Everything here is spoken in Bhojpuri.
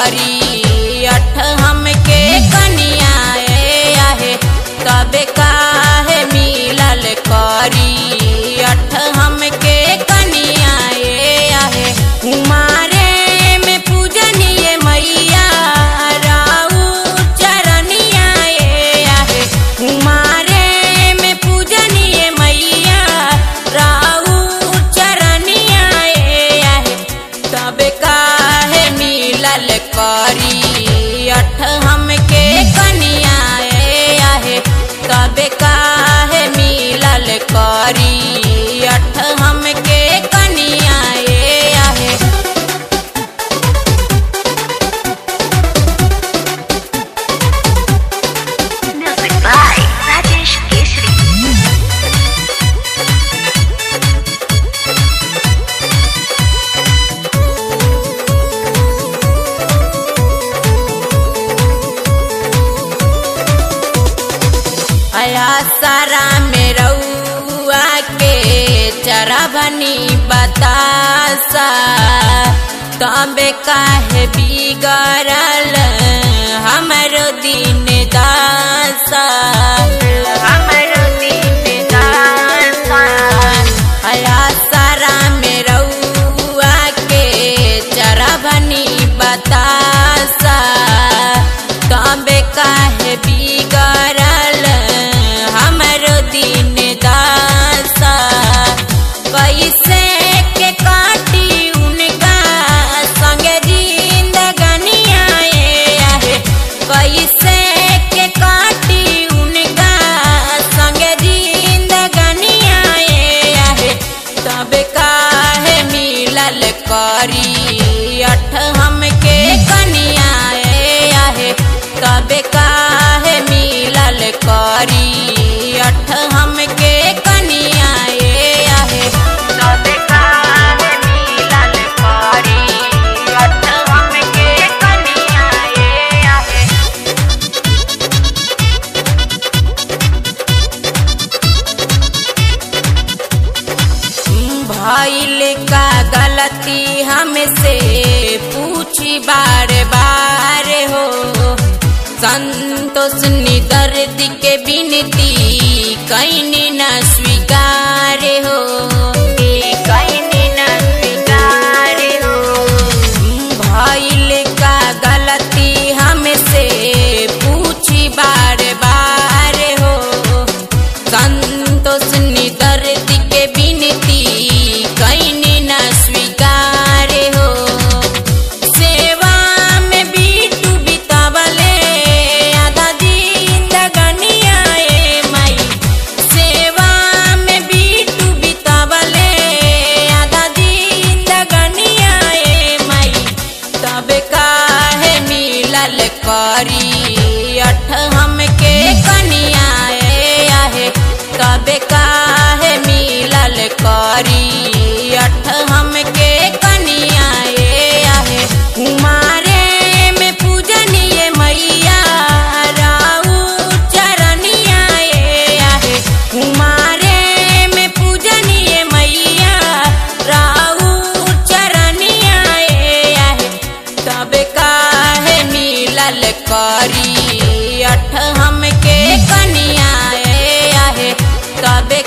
करी अठ हमके कनिया ए आहे तबे काहे मिलल करी अठ हमके कनिया ए आहे कुमारे में पूजनीय मैया राऊ चरनिया ए आहे कुमारे में पूजनीय मैया राऊ चरनिया ए आहे तबे काहे मिलल करी अठ हमके कनिया ए आहे तबे काहे मिलल करी अठ हमके कनिया ए आहे Music by Rajesh Keshri. अया सारा में रउआ के चरभनी बतासा तबे काहे बिगड़ल हमरो दिन दासा हमरो दिन दासा अया सारा में रउआ के चरभनी बतासा तबे काहे बिगड़ल हमरो दिन दासा कैसे के काटी उनका संगे जिंदगनिया ए आहे कैसे के काटी उनका संगे जिंदगनिया ए आहे तबे काहे मिलल करी अठ हमके कनिया ए आहे तबे काहे मिलल करी अठ हमके कनिया ए आहे तबे काहे मिलल करी अठ हमके कनिया ए आहे भइल का गलती हमसे पूछी बार बार हो संतोष निदर्द के बिनती कैनी न स्वीकार हो कैनी न स्वीकार हो भइल का गलती हमसे पूछी बार बार हो संतोष निदर्द के बिनती कैनी न स्वीकार हो सेवा में बीटू बितावले आधा जिंदगनिया ए माई सेवा में बीटू बितावले आधा जिंदगनिया ए माई तबे काहे मिलल करी अठ हमके कनिया ए आहे तबे काहे मिलल करी अठ हमके कनिया ए आहे कुमारे में पूजनीय मैया राऊ चरनिया ए आहे कुमारे में पूजनीय मैया राऊ चरनिया ए आहे तबे काहे मिलल करी अठ हमके कनिया ए आहे तबे